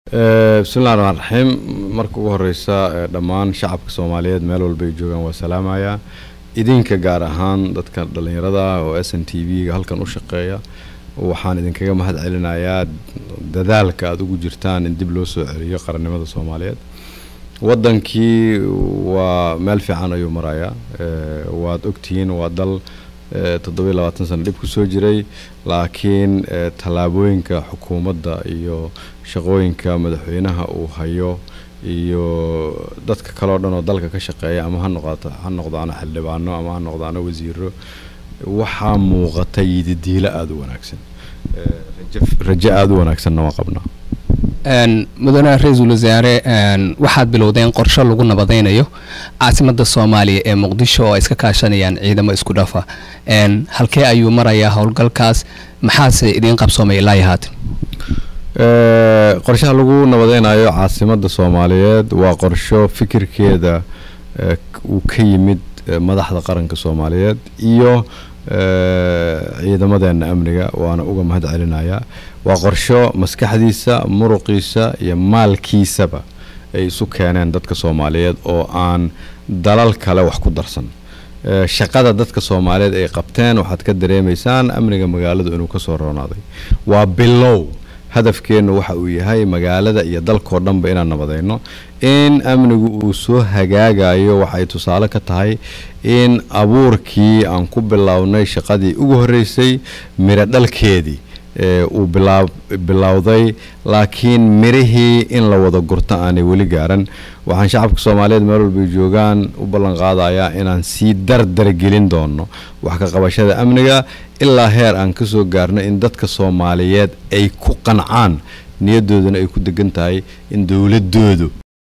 bismillahi raxmaan raxiim marka ugu horeysa dhammaan shacabka soomaaliyeed meel walba ay joogaan waa salaamayaa idinka gaar ahaan dadka dhalinyarada oo s n t v-ga halkan u shaqeeya waxaan idinkaga mahad celinayaa dadaalka aada ugu jirtaan in dib loo soo celiyo qarannimada soomaaliyeed wadankii waa meel fiican ayuu marayaa waad ogtihiin waa dal toddobiyo labaatan sano dhib kusoo jiray laakiin tallaabooyinka xukuumadda iyo shaqooyinka madaxweynaha uu hayo iyo dadka kale oo dhan oo dalka ka shaqeeya ama ha noqoto ha noqdaano xildhibaano ama ha noqdaano wasiiro waxaa muuqata yididiilo aada u wanaagsan rajo aada u wanaagsanna waa qabnaa mudane ra-iisul wasaare waxaad bilowdeen qorsho lagu nabadeynayo caasimada soomaaliya ee muqdisho oo ay iska kaashanayaan ciidamo isku dhafa halkee ayuu marayaa howlgalkaas maxaase idiin qabsoomay ilaa haatan qorshaha lagu nabadeynayo caasimada soomaaliyeed waa qorsho fikirkeeda uu ka yimid madaxda qaranka soomaaliyeed iyo ciidamadeena amniga waana uga mahad celinayaa waa qorsho maskaxdiisa muruqiisa iyo maalkiisaba ay isu keeneen dadka soomaaliyeed oo aan dalal kale wax ku darsan shaqada dadka soomaaliyeed ay qabteen waxaad ka dareemaysaan amniga magaaladu inuu kasoo roonaaday waa bilow hadafkeennu waxa uu yahay magaalada iyo dalkao dhanba inaan nabadeyno in amnigu uu soo hagaagayo waxay tusaale ka tahay in abuurkii aan ku bilownay shaqadii ugu horeysay miro dhalkeedii uu bilowday laakiin mirihii in la wada gurto aanay weli gaaran waxaan shacabka soomaaliyeed meel walbay joogaan u ballan qaadayaa inaan sii dardargelin doono wax ka qabashada amniga ilaa heer aan kasoo gaarno in dadka soomaaliyeed ay ku qancaan niyadoodana ay ku degan tahay in dowladoodu